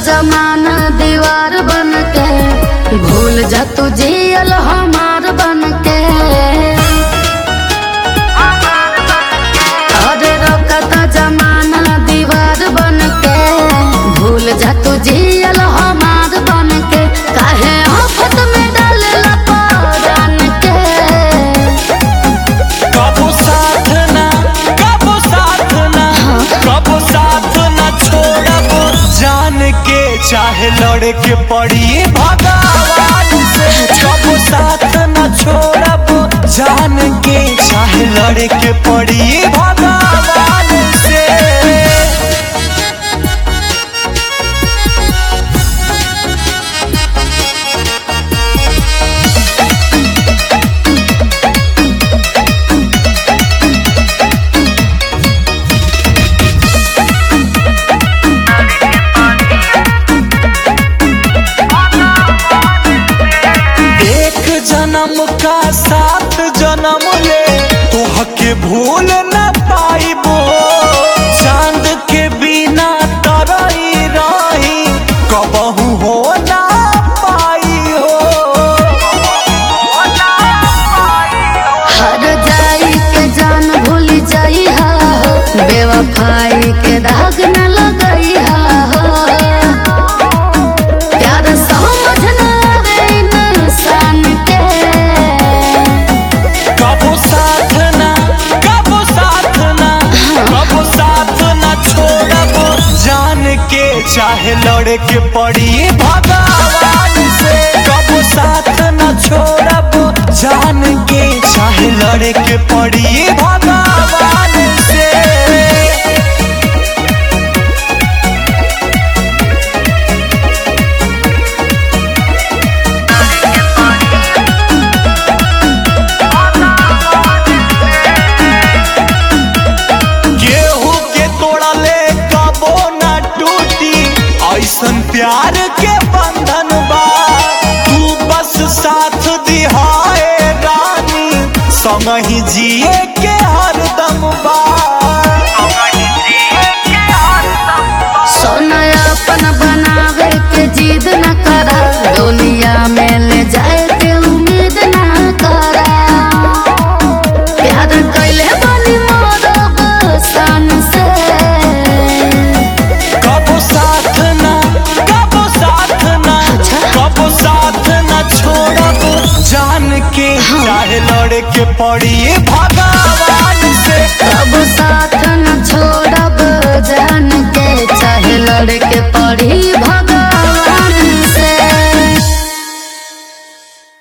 जमाना दीवार बन के भूल जा तू जियल हमार बन के अरे रोकता जमाना दीवार बन के भूल जा तू जियल हमार बन के काहे आफत में डालेला परान के कबो साथ ना कबो साथ ना कबो साथ ना छोड़ब जान के चाहे लड़े के पड़ी भगवान से कबो साथ ना छोड़ब जान के चाहे लड़े के पड़ी भगवान से एक जन्म का सात जन्म ले तोहके भूल न पाइबो चांद के बिना तरई रही कबहू हो ना पाई हो हर जाई के जान भूल जाई हा बेवफाई के दाग न लगई हा प्यार समझ न आवे इंसान के कबो साथ ना कबो साथ ना कबो साथ ना छोड़ब जान के चाहे लड़े के पड़ी भगवान से कबो साथ ना छोड़ब जान के चाहे लड़े के पड़ी भगवान से गेहूं के तोड़ले कबो ना टूटी ऐसन प्यार के बंधन बा तू बस साथ दिहाए रानी संग ही जिए के हरदम बा सोना अपन बनावे के जिद न करा दुनिया में ले जाए के उम्मीद न करा प्यार कैले बनी मोरब सन से कबो साथ ना कबो साथ ना कबो साथ ना छोड़ब जान के चाहे लड़े के पड़ी भगवान से कब साथ